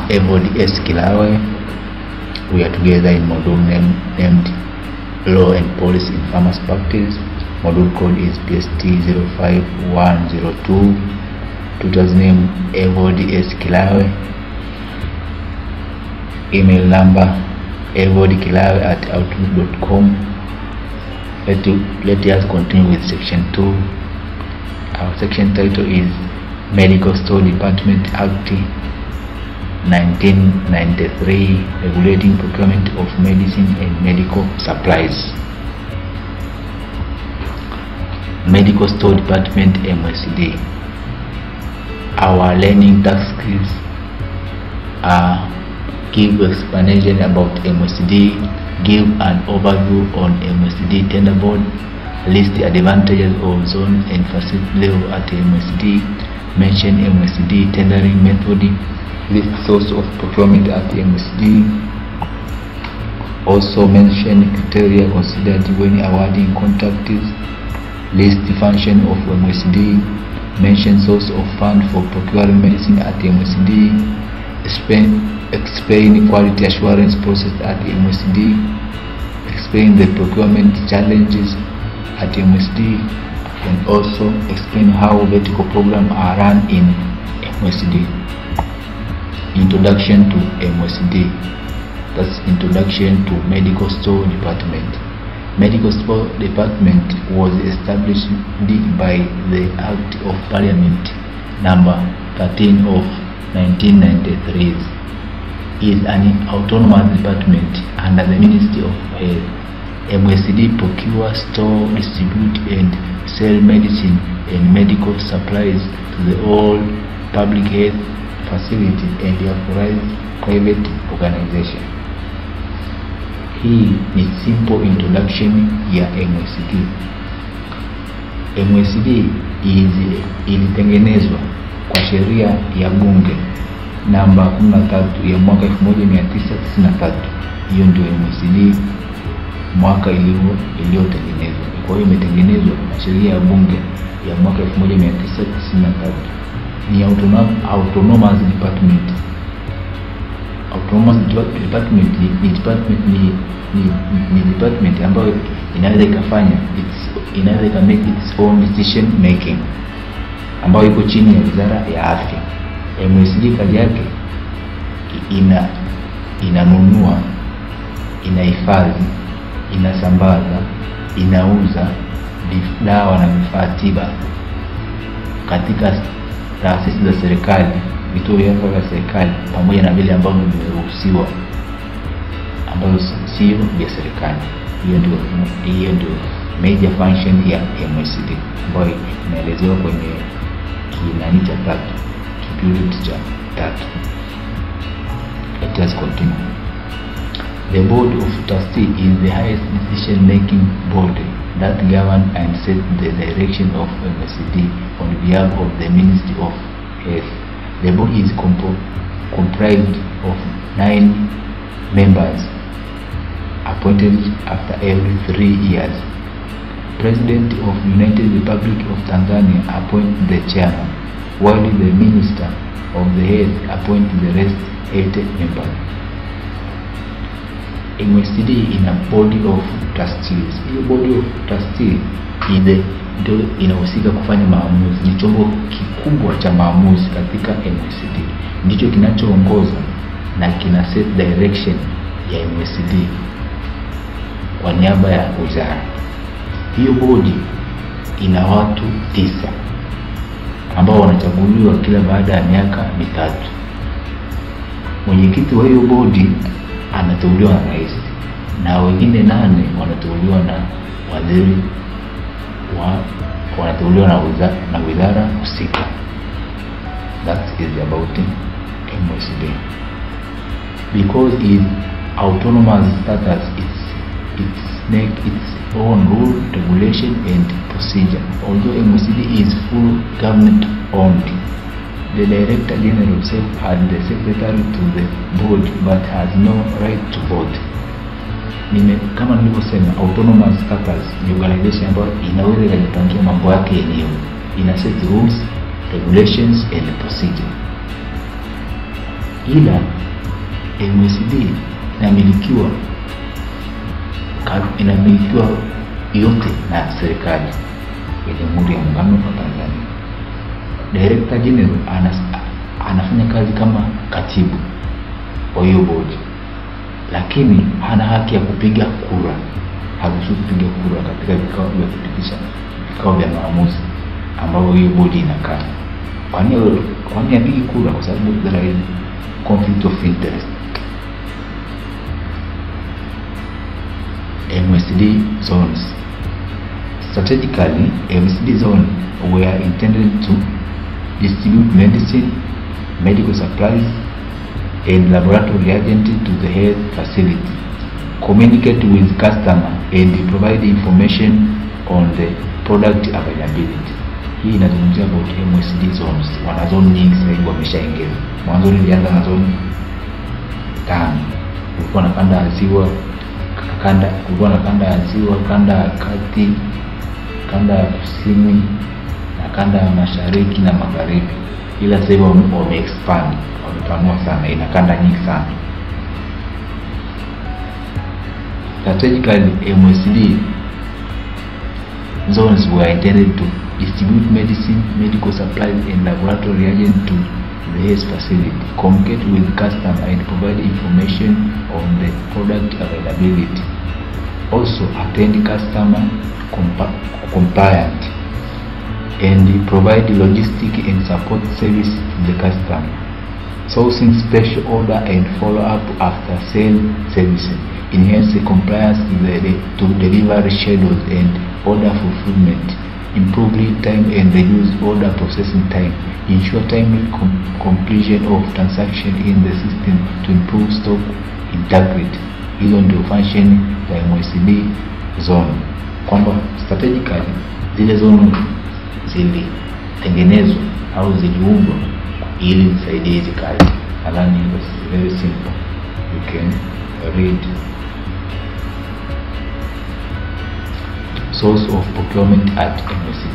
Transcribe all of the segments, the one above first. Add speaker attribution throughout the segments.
Speaker 1: Evod S. Kilawe. We are together in module name, named Law and Policy in Farmers Practice. Module code is PST 05102. Tutor's name Evod S. Kilawe. Email number evodkilawe at outlook.com. Let, you, let us continue with section 2. Our section title is Medical Store Department Act 1993 regulating procurement of medicine and medical supplies. Medical Store Department MSD. Our learning task skills are give explanation about MSD, give an overview on MSD tender board, list the advantages of zone and facility level at MSD, mention MSD tendering method, list source of procurement at MSD, also mention criteria considered when awarding contracts, list the function of MSD, mention source of fund for procuring medicine at MSD, explain, explain quality assurance process at MSD, explain the procurement challenges at MSD, and also explain how vertical programs are run in MSD. Introduction to MSD. That's introduction to Medical Store Department. Medical Store Department was established by the Act of Parliament number 13 of 1993 is an autonomous department under the Ministry of Health. MSD procure, store, distribute and sell medicine and medical supplies to the all public health facility and authorized private organization. Hii ni simple introduction ya MSD. MSD is ilitengenezwa kwa sheria ya bunge namba 13 ya mwaka 1993. Hiyo ndio MSD mwaka iliyotengenezwa. Kwa hiyo imetengenezwa na sheria ya bunge ya mwaka 1993. Ni autonomous department. Autonomous department ni department ni, ni, ni department ambayo inaweza ikafanya inaweza ika make its own decision making ambayo iko chini ya wizara ya afya. MSD kazi yake ina inanunua, inahifadhi, inasambaza, inauza dawa na vifaa tiba katika taasisi za serikali, vituo vya afya vya serikali, pamoja na vile ambavyo vimeruhusiwa ambavyo sio vya serikali. Hiyo ndio hiyo ndio major function ya MSD ambayo inaelezewa kwenye kinani cha tatu period cha tatu. Let us continue. The board of trustees is the highest decision-making body that govern and set the direction of MSD on behalf of the Ministry of Health. The board is compo comprised of nine members appointed after every three years. President of United Republic of Tanzania appoint the chairman while the minister of the health appoint the rest eight members. MSD ina body of trustees. Hiyo body of trustees ile ndio inahusika kufanya maamuzi, ni chombo kikubwa cha maamuzi katika MSD, ndicho kinachoongoza na kina set direction ya MSD kwa niaba ya wizara. Hiyo bodi ina watu tisa ambao wanachaguliwa kila baada ya miaka mitatu. Mwenyekiti wa hiyo bodi anateuliwa na rais na wengine nane wanateuliwa na waziri wa wanateuliwa na wizara, na wizara husika. That is about MSD because its autonomous status it's it's make its own rule, regulation and procedure. Although MSD is full government owned, the Director General himself and the Secretary to the board but has no right to vote. Nime, kama nilivyosema autonomous status ni organization ambayo inaweza ikajipangia mambo yake yenyewe, ina set rules, regulations and procedure. ila MSD inamilikiwa ka- inamilikiwa yote na serikali ya Jamhuri ya Muungano wa Tanzania. Director General anas, anafanya kazi kama katibu wa hiyo bodi, lakini hana haki ya kupiga kura, haruhusiwi kupiga kura katika vikao vya kupitisha vikao vya maamuzi ambavyo hiyo bodi inakaa. Kwani kwani apigi kura? Kwa sababu there is conflict of interest. MSD zones strategically MSD zone were intended to distribute medicine, medical supplies, and laboratory reagents to the health facility, communicate with customer and provide information on the product availability. Hii inazungumzia about MSD zones. Wana zone nyingi sasa hivi wameshaingia. Mwanzo nilianza na zone tano, kulikuwa na kanda ya ziwa, kanda kulikuwa na kanda ya ziwa, kanda ya kati, kanda ya kusini na kanda ya mashariki na magharibi, ila sasa hivi wame wame expand wamepanua sana, ina kanda nyingi sana. Strategically, MSD zones were intended to distribute medicine, medical supplies, and laboratory reagents to the health facility, communicate with customer, and provide information on the product availability. Also, attend customer compa- compliant and provide logistic and support service to the customer. Sourcing special order and follow up after sale servicing. Enhance the compliance to, the, to delivery schedules and order fulfillment. Improve lead time and reduce order processing time. Ensure timely com- completion of transaction in the system to improve stock integrity. Hizo ndio function za MSD zone, kwamba strategically zile zone zilitengenezwa au ziliundwa ili zisaidie hizi kazi. Nadhani it's very simple, you can read. Source of procurement at MSD.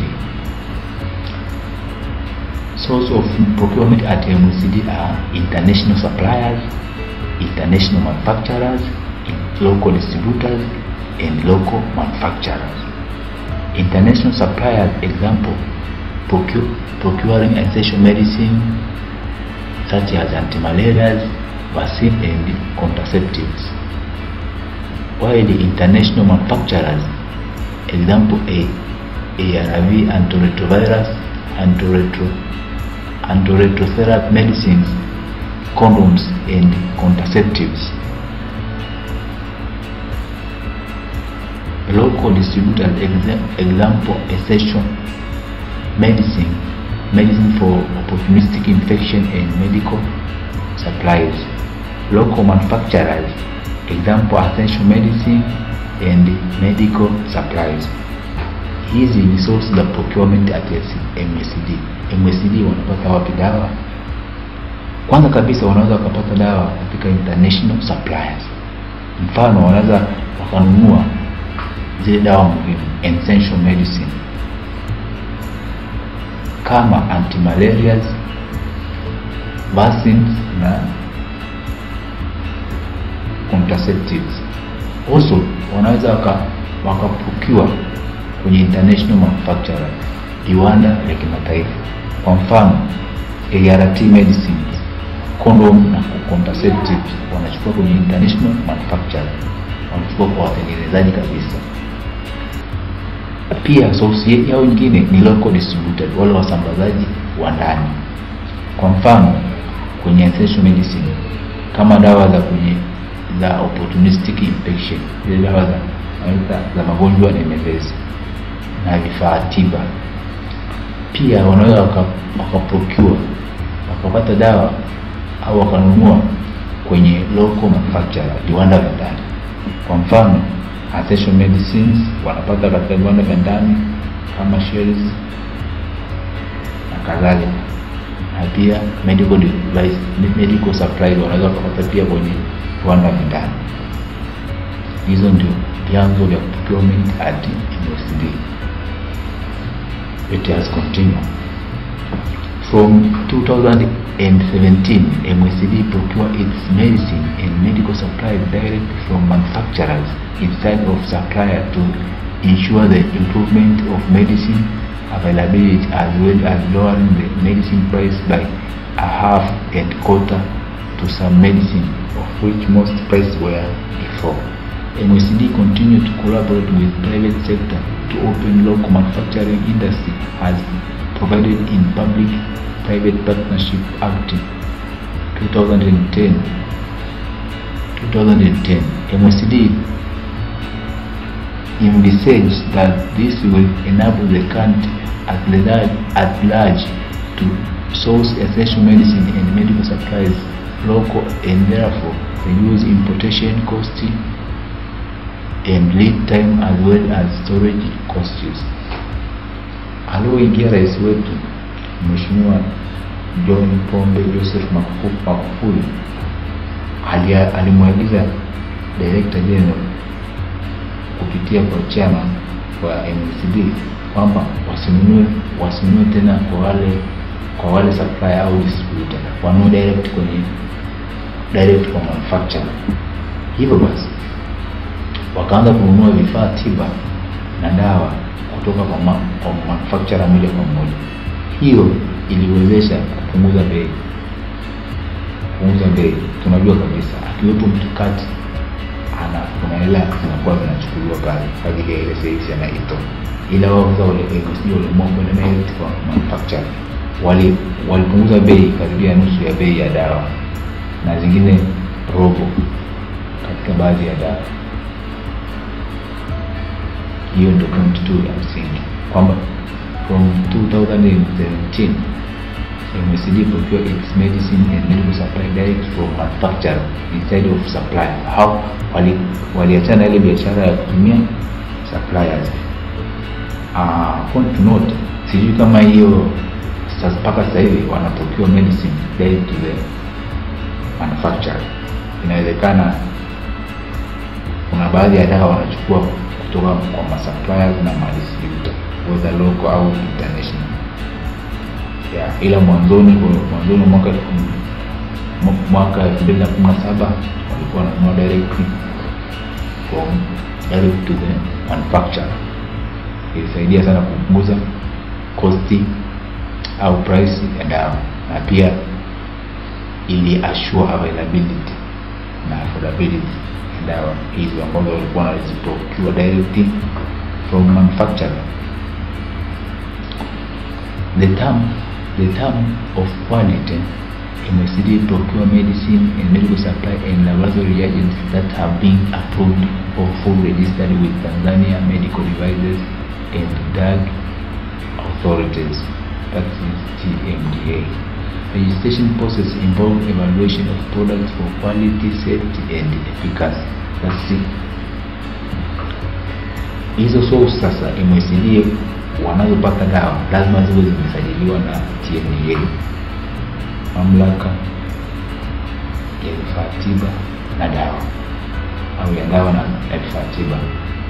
Speaker 1: Source of procurement at MSD are international suppliers, international manufacturers, local distributors, and local manufacturers. International suppliers, example, procure, procuring essential medicine such as antimalarials, vaccine, and contraceptives. While the international manufacturers, example A, ARV, antiretrovirus, antiretro, antiretrotherapy medicines, condoms, and contraceptives. Local distributors, exa- example, essential medicine, medicine for opportunistic infection and medical supplies. Local manufacturers, example, essential medicine and medical supplies. Hizi ni source za procurement at MSD. MSD wanapata wapi dawa? Kwanza kabisa wanaweza wakapata dawa katika international suppliers. Mfano, wanaweza wakanunua zile dawa muhimu essential medicine kama antimalarials, vaccines na contraceptives. Also wanaweza waka wakapukiwa kwenye international manufacturer, viwanda vya kimataifa. Kwa mfano ART medicines, condom na contraceptives wanachukua kwenye international manufacturer, wanachukua kwa watengenezaji kabisa. Pia source yao nyingine ni local distributed, wale wasambazaji wa ndani. Kwa mfano kwenye essential medicine kama dawa za kwenye za opportunistic infection, zile dawa za wanaita za magonjwa nemevezi na vifaa tiba. Pia wanaweza waka, wakaprocure wakapata dawa au wakanunua kwenye local manufacturer, viwanda vya ndani. Kwa mfano essential medicines wanapata katika viwanda vya ndani kama Shells na kadhalika, na pia medical device, medical supplies wanaweza kupata pia kwenye viwanda vya ndani. Hizo ndio vyanzo vya procurement at MSD. Let us continue. From 2017, MSD procure its medicine and medical supplies direct from manufacturers instead of supplier to ensure the improvement of medicine availability as well as lowering the medicine price by a half and quarter to some medicine of which most prices were before. MSD continue to collaborate with private sector to open local manufacturing industry as provided in Public Private Partnership Act 2010. 2010 MSD envisaged that this will enable the country at large, at large to source essential medicine and medical supplies local and therefore reduce importation cost and lead time as well as storage costs. Alioingia rais wetu Mheshimiwa John Pombe Joseph Magufuli Magufuli alia- alimwagiza Director General kupitia kwa chama wa MCD kwamba wasinunue wasinunue tena kwa wale kwa wale supplier au distributor, wanunue direct kwenye direct kwa manufacturer. Hivyo basi wakaanza kununua vifaa tiba na dawa kutoka kwa, ma, kwa manufacturer moja kwa moja. Hiyo iliwezesha kupunguza bei kupunguza bei. Tunajua kabisa akiwepo mtu kati ana kuna hela zinakuwa zinachukuliwa pale kwa ajili ya ile service anaitoa, ila wao sasa wale MSD waliamua kwenda direct kwa manufacturer, wali walipunguza bei karibia nusu ya bei ya dawa na zingine robo katika baadhi ya dawa. Hiyo ndio point tu ya msingi kwamba from 2017 MSD procure its medicine and medical supply direct from manufacturer instead of supplier. How wali waliachana ile biashara ya kutumia suppliers. Uh, point to note, sijui kama hiyo sasa mpaka sasa hivi wana procure medicine direct to the manufacturer. Inawezekana kuna baadhi ya dawa wanachukua kutoka kwa masuppliers na madistributor whether local au international ya ila mwanzoni mwanzoni mwa mwaka elfu- mwaka elfu mbili na kumi na saba walikuwa wananunua directly from direct to the manufacturer. Ilisaidia sana kupunguza kosti au price ya dawa na pia ili assure availability na affordability ya dawa hizo ambazo walikuwa wanaziprocure directly from manufacturer. The term the term of quality MSD procure medicine and medical supply and laboratory reagents that have been approved or full registered with Tanzania Medical Devices and Drug Authorities, that is TMDA. Registration process involve evaluation of products for quality, safety and efficacy. That's it. Hizo source sasa MSD wanazopata dawa lazima ziwe zimesajiliwa na TMDA, mamlaka ya vifaa tiba na dawa au ya dawa na na vifaa tiba.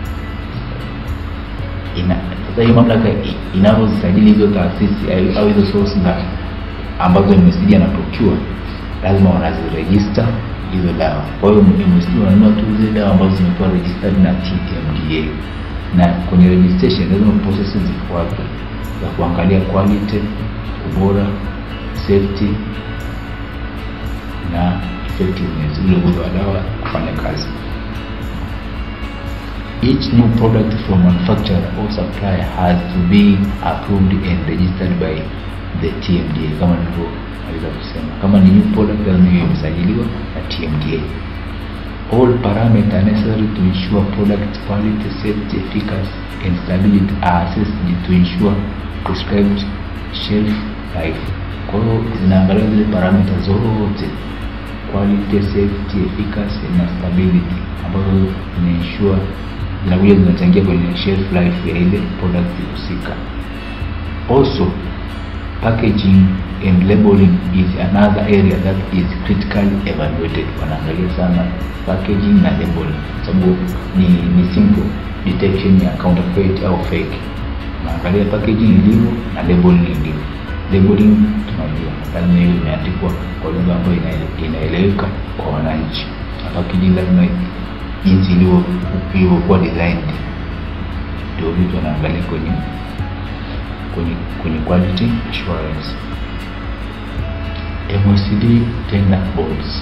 Speaker 1: Ina sasa hii mamlaka i- inazozisajili hizo taasisi au- au hizo source za ambazo MSD ana procure lazima wanazirejista hizo dawa. Kwa hiyo MSD wananunua tu zile dawa ambazo zimekuwa registered na TMDA na kwenye registration lazima processes zifuatwe za kuangalia quality, ubora, safety na effectiveness, ule uwezo wa dawa kufanya kazi. Each new product from manufacturer or supplier has to be approved and registered by the TMDA kama nilivyoweza kusema. Kama ni new product lazima iwe imesajiliwa na TMDA. All parameters necessary to ensure product quality, safety, efficacy and stability are assessed to ensure prescribed shelf life. Kwa hiyo zinaangalia zile parameters zote quality, safety, efficacy na stability ambazo zinaensure zinakuja zinachangia kwenye shelf life ya ile product husika. Also, packaging and labeling is another area that is critically evaluated. Wanaangalia sana packaging na labeling, sababu ni, ni simple detection ya counterfeit au fake. Wanaangalia packaging ilivyo na labeling ilivyo. labeling tunajua lazima hiyo imeandikwa kwa lugha ambayo inaele- inaeleweka kwa wananchi packaging lazima jinsi ilivyo- ilivyokuwa designed ndio vitu wanaangalia kwenye kwenye kwenye quality assurance MOCD tender boards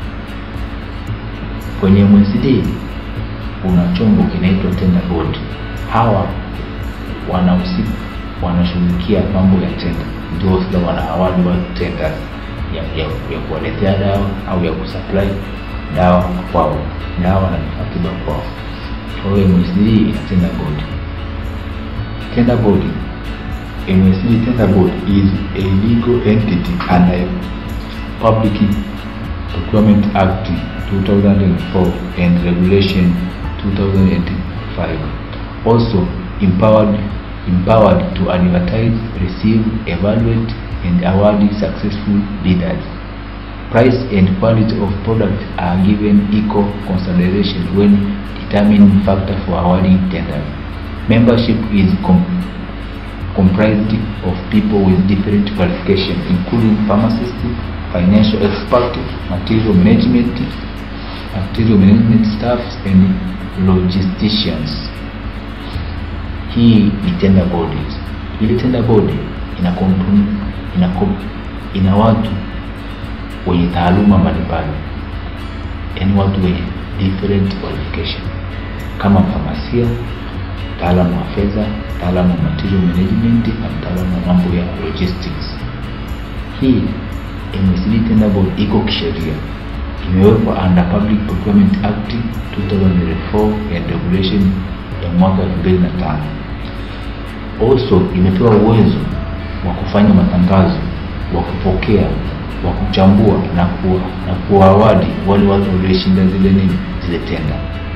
Speaker 1: kwenye MOCD kuna chombo kinaitwa tender board hawa wanahusika wanashughulikia mambo ya tenda ndio sasa wanaawadi wa tenda ya, ya, ya kuwaletea dawa au ya kusupply dawa kwao dawa na vifaa tiba kwao kwa hiyo MSD ina tender board tender board MSD tender board is a legal entity under Public Procurement Act 2004 and Regulation 2005 also empowered empowered to advertise, receive, evaluate, and award successful bidders. Price and quality of products are given equal consideration when determining factor for awarding tenders. Membership is com- comprised of people with different qualifications, including pharmacists, financial experts, material management, material management staffs, and logisticians. hii ni tender board ile tender board ina kampuni ina, kom- ina watu wenye taaluma mbalimbali yaani watu wenye different qualification kama mfamasia mtaalamu wa fedha mtaalamu wa material management na mtaalamu wa mambo ya logistics hii MSD tender board iko kisheria imewekwa under Public Procurement Act 2004 and regulation ya mwaka 2005 also imepewa uwezo wa kufanya matangazo wa kupokea wa kuchambua na kuwa, na kuwawadi wale watu walioshinda zile nini zile tenda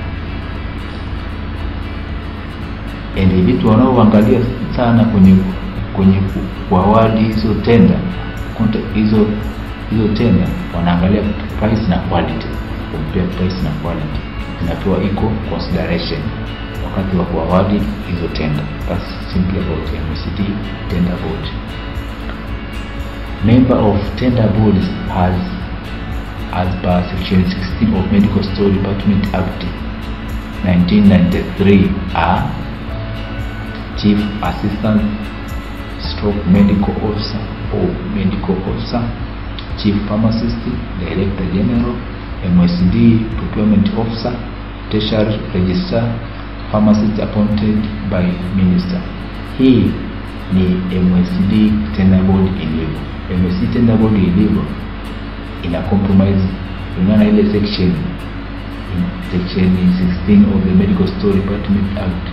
Speaker 1: and vitu wanaoangalia sana kwenye kwenye ku- kuawadi hizo tenda konta- hizo hizo tenda wanaangalia price na quality compare price na quality zinapewa equal consideration wakati wa kuawadi hizo tenda that's simply about MCD tender board member of tender boards has as per section 16 of medical store department act 1993 are chief assistant stroke medical officer or medical officer chief pharmacist director general msd procurement officer tertiary registrar pharmacist appointed by minister hii ni msd tender board ilivyo msd tender board ilivyo ina compromise kulingana na ile section section 16 of the medical store department act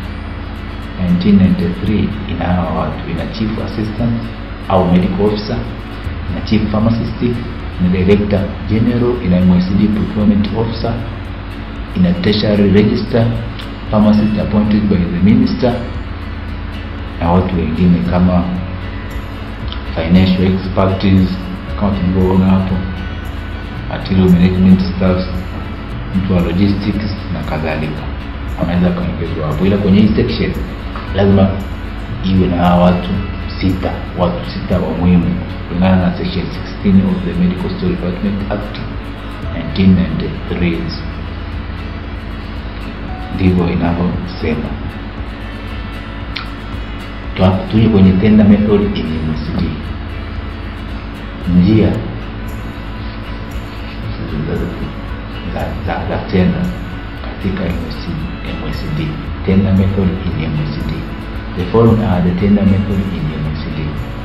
Speaker 1: 1993 ina hawa watu ina chief assistant au medical officer ina chief pharmacist ina director general ina MSD procurement officer ina tertiary register pharmacist appointed by the minister na watu wengine kama financial expertise kama tulivyoona hapo material management staff mtu wa logistics na kadhalika wanaweza kaongezwa hapo ila kwenye hii section lazima iwe na hawa watu sita watu sita wa muhimu kulingana na section 16 of the medical store department act 1993 ndivyo inavyosema Twa- tuje kwenye tender method in MSD njia za, za, za tenda katika MSD, MSD. Tender method in MSD. The following are the tender method in MSD.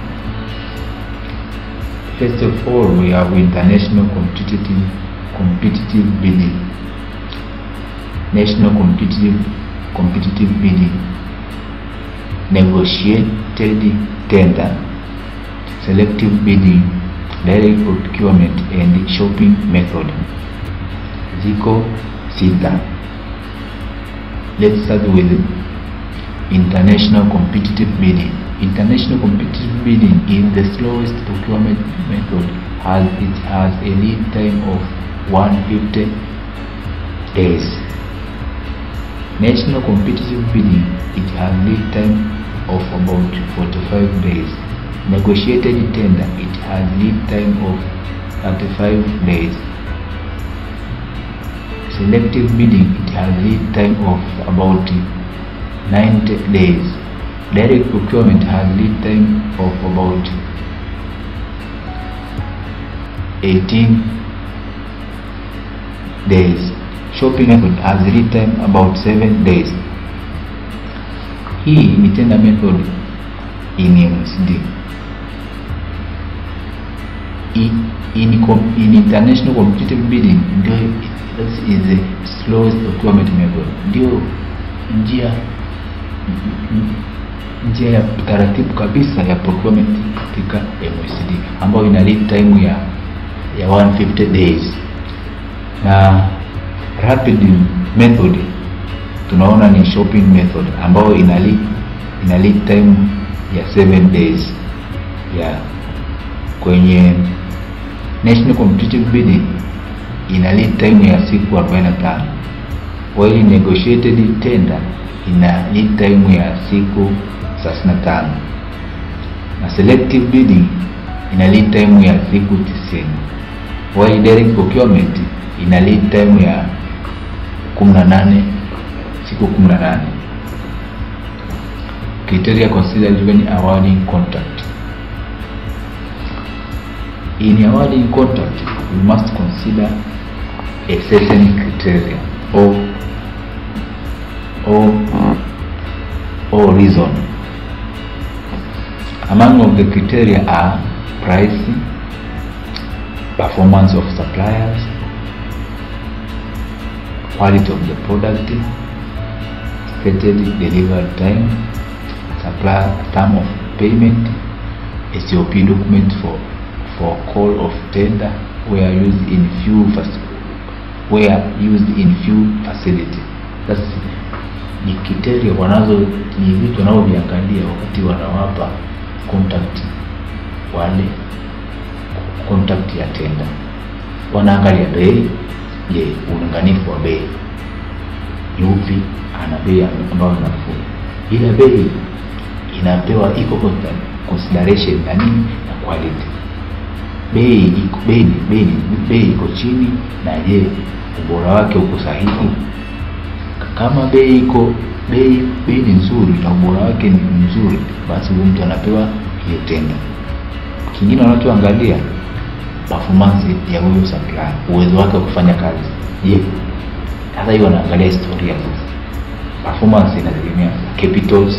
Speaker 1: First of all, we have international competitive competitive bidding, national competitive competitive bidding, negotiated tender, selective bidding, direct procurement and shopping method. Ziko sita. Let's start with international competitive bidding. International competitive bidding is the slowest procurement method as it has a lead time of 150 days. National competitive bidding it has lead time of about 45 days. negotiated tender it has lead time of 35 days selective bidding it has lead time of about 90 days direct procurement has lead time of about 18 days shopping method has lead time about 7 days hii ni tender method in MSD in, in, com- in international competitive bidding ndio this is the slowest procurement method ndio njia njia ya taratibu kabisa ya procurement katika MSD ambayo ina lead time ya ya 150 days na rapid method tunaona ni shopping method ambayo ina lead, ina lead time ya 7 days ya kwenye national competitive bidding ina lead time ya siku 45 while negotiated tender ina lead time ya siku 35 na selective bidding ina lead time ya siku 90 while direct procurement ina lead time ya 18 siku 18 criteria considered when awarding contract in awarding contract we must consider a certain criteria or or or reason among of the criteria are price performance of suppliers quality of the product stated delivery time supplier term of payment SOP document for for call of tender were used in few fac- were used in few facility that's ni criteria wanazo ni vitu wanavyoviangalia wakati wanawapa contact wale contact ya tenda wanaangalia bei je ulinganifu wa bei ni upi ana bei ambayo nafuu ila bei inapewa iko consider- consideration na nini na quality bei iko bei ni bei ni bei iko chini na je ubora wake uko sahihi kama bei iko bei bei ni nzuri na ubora wake ni mzuri basi huyu mtu anapewa hiyo tenda kingine wanachoangalia performance ya huyo supplier uwezo wake wa kufanya kazi je sasa hiyo wanaangalia historia sasa performance inategemea capitals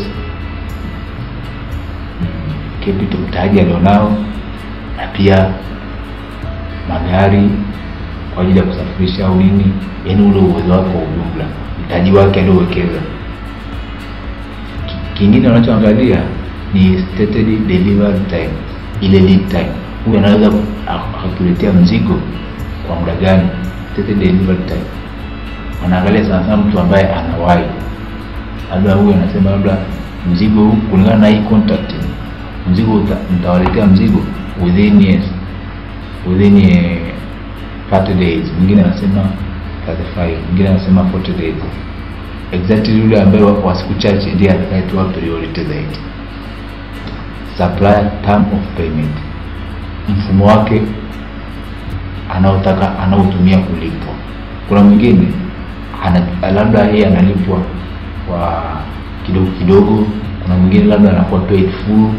Speaker 1: mm, capital mtaji alionao na pia magari kwa ajili ya kusafirisha au nini yaani ule uwezo wake kwa ujumla mtaji wake aliowekeza Ki- kingine wanachoangalia ni stated delivery time ile lead time huyu anaweza ku- ak- akakuletea mzigo kwa muda gani stated delivery time wanaangalia sana sana mtu ambaye anawahi labda huyu anasema labda mzigo huu kulingana na hii contact mzigo uta- mtawaletea mzigo within yes, within eh, 30 days mwingine anasema 35 mwingine anasema 40 days exactly yule ambaye wa wa siku chache ndiye atakayetoa priority zaidi supplier term of payment mfumo wake anaotaka anaotumia kulipwa kuna mwingine ana, labda yeye analipwa kwa kidogo kidogo kuna mwingine labda anakuwa paid full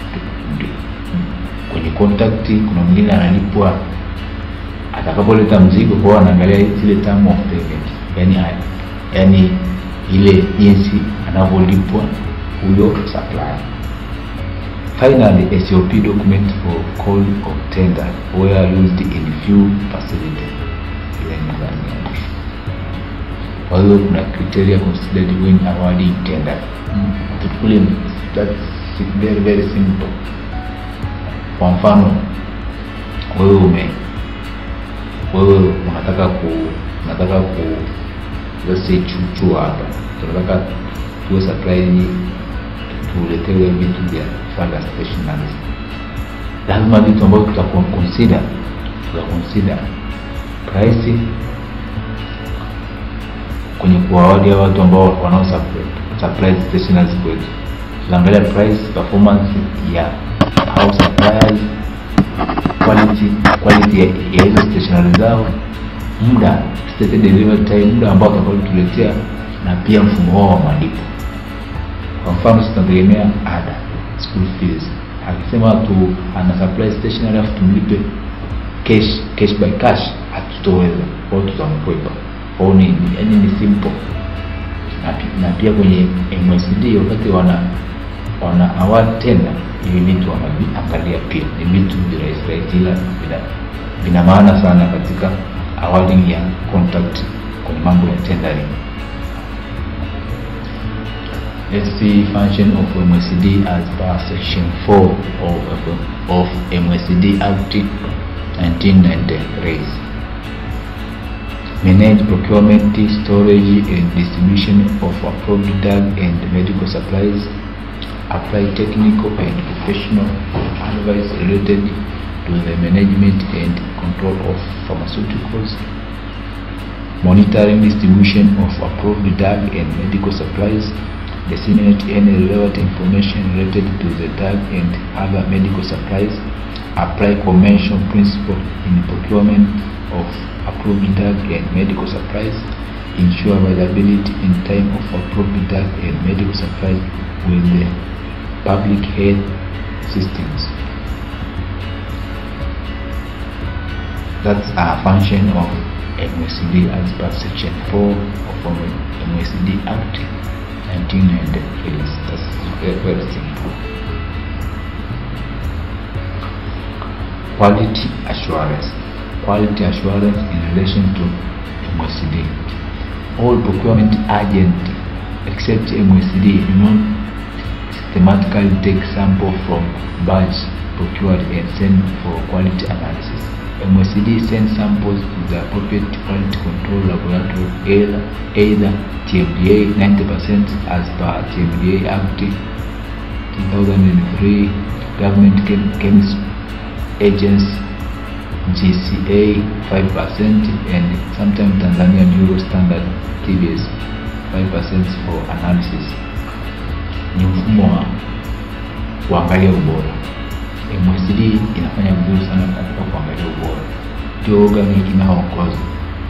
Speaker 1: kwenye contact kuna mwingine analipwa atakapoleta mzigo kwao anaangalia zile term of payment yani, yani ile jinsi anavyolipwa huyo supplier finally SOP document for call of tender were used in few facilities ile ni dhani ya mwisho kwa hiyo kuna criteria considered when awarding tender mm. tuchukulie that's very very simple kwa mfano wewe ume wewe unataka ku unataka ku let's say chuchu hapa tunataka tuwe supply tuletewe vitu vya further stationaries lazima vitu ambavyo tutakuwa consider tuta consider price kwenye kuwawadia watu ambao wanao supply, supply stationaries kwetu tunaangalia price performance ya au suppliers quality quality ya ya hizo stationery zao muda stated delivery time muda ambao watakaotuletea na pia mfumo wao wa malipo kwa mfano sisi tunategemea ada school fees akisema tu ana supply stationery afu tumlipe cash cash by cash hatutoweza kwao tutamkwepa kwao ni yani ni simple na, pi- na pia kwenye MSD wakati wana wana award tenda hivi vitu wanaviangalia pia ni vitu virahisi rahisi ila vina, vina maana sana katika awarding ya contract kwenye mambo ya tendering Let's see function of MSD as per section 4 of, of MSD Act 1993 manage procurement, storage and distribution of approved drug and medical supplies, apply technical and professional advice related to the management and control of pharmaceuticals, monitoring distribution of approved drug and medical supplies, disseminate any relevant information related to the drug and other medical supplies, apply conventional principle in procurement of approved drug and medical supplies, ensure availability in time of approved drug and medical supplies with the public health systems. That's a function of MSD as per section 4 of MSD Act 1993. That's very, very simple. Quality assurance. Quality assurance in relation to MSD. All procurement agent except MSD do not systematically take sample from batch procured and send for quality analysis. MSD sends samples to the appropriate quality control laboratory either, either TMDA 90% as per TMDA Act 2003, Government Chem- Chemist Agency GCA 5% and sometimes Tanzania Bureau Standard TBS 5% for analysis. Ni mfumo wa kuangalia ubora. MSD inafanya vizuri sana katika kuangalia ubora, ndio organi inayoongoza.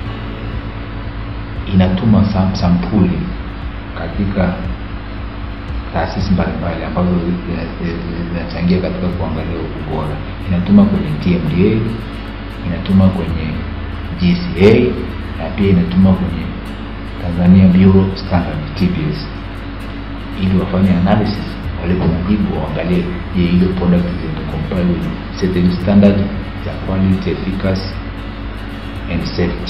Speaker 1: Inatuma sam, sampuli katika taasisi mbalimbali ambazo zina- zina- zinachangia katika kuangalia ubora. Inatuma kwenye TMDA, inatuma kwenye GCA na pia inatuma kwenye Tanzania Bureau Standard TBS ili wafanye analysis walipo majibu waangalie je ile product zina comply with certain standard za quality efficacy and safety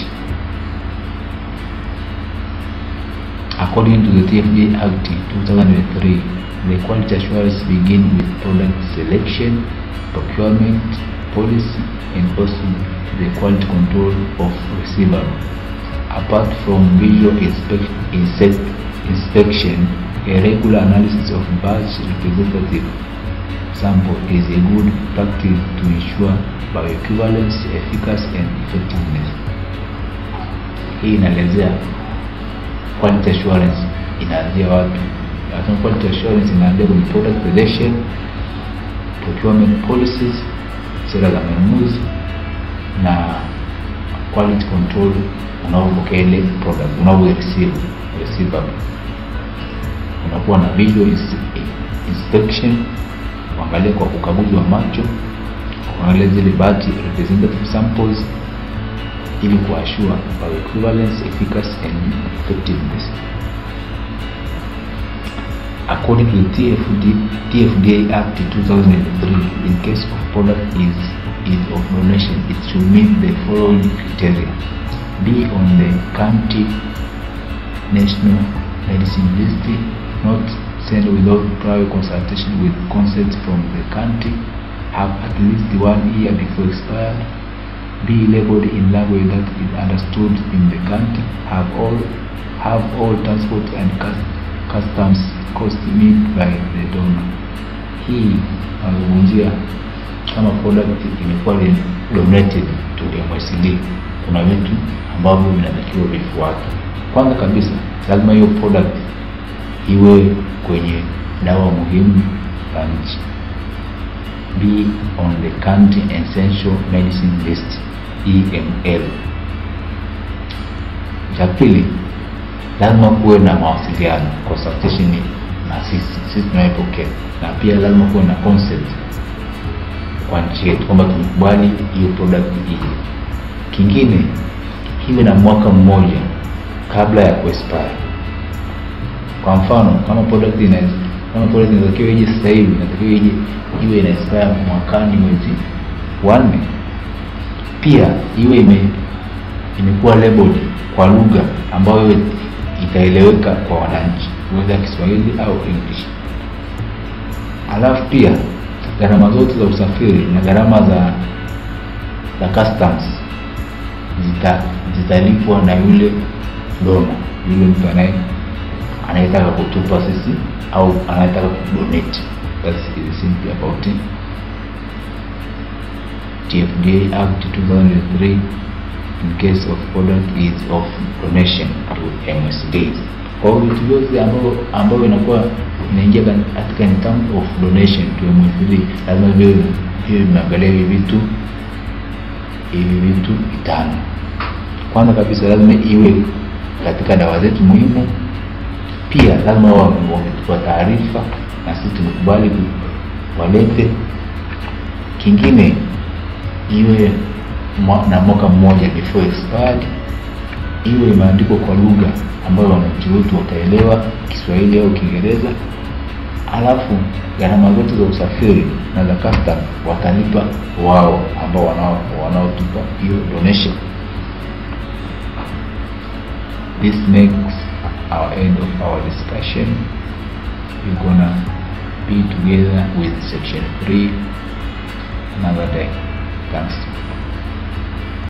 Speaker 1: according to the TFDA Act 2003 the quality assurance begin with product selection procurement policy and also the quality control of receivable apart from visual inspec- insect- inspection a regular analysis of batch representative sample is a good practice to ensure bioequivalence, efficacy and effectiveness. Hii inaelezea quality assurance inaanzia wapi? Nasema quality assurance inaanzia kwenye product selection, procurement policies, sera za manunuzi na quality control unaopokea ile product unavyo receive receivable unakuwa na visual ins- inspection kuangalia kwa ukaguzi wa macho kuangalia zile batch representative samples ili kuashua bioequivalence efficacy and effectiveness according to the TFD, TFDA Act 2003 in case of product is is of donation it should meet the following criteria be on the county national medicine list not sent without prior consultation with consent from the country have at least one year before expired be labeled in language that is understood in the country have all have all transport and cus- customs cost met by the donor hii nazungumzia kama product imekuwa ni donated to MSD kuna vitu ambavyo vinatakiwa vifuate kwanza kabisa lazima hiyo product iwe kwenye dawa muhimu za nchi be on the county essential medicine list EML. Cha pili, lazima kuwe na mawasiliano consultation na sisi sisi tunaipokea, na pia lazima kuwe na concept kwa nchi yetu kwamba tumekubali hiyo product ije. Kingine kiwe na mwaka mmoja kabla ya kuexpire. Kwa mfano kama product ina kama product inatakiwa ije sasa hivi, inatakiwa ije iwe ina expire mwakani mwezi wa nne, pia iwe ime imekuwa labeled kwa lugha ambayo itaeleweka kwa wananchi, whether Kiswahili au English. Alafu pia gharama zote za usafiri na gharama za za customs zita zitalipwa na yule dona, yule mtu anaye anayetaka kutupa sisi au anayetaka kudonate. That's is simply about it. TFDA Act 2003 in case of product is of donation to MSD. Kwa hiyo vitu vyote ambavyo ambavyo inakuwa inaingia katika in term of donation to MSD lazima viwe viwe vimeangalia hivi vitu hivi vitu vitano. Kwanza kabisa lazima iwe katika dawa zetu muhimu. Pia lazima wametupa taarifa na sisi tumekubali walete. Kingine iwe na mwaka mmoja before expired, iwe imeandikwa kwa lugha ambayo wananchi wetu wataelewa, Kiswahili au Kiingereza. Alafu gharama zote za usafiri na za custom watalipa wao ambao wanao wanaotupa hiyo donation. This makes our end of our discussion. We're gonna be together with section 3 another day. Thanks.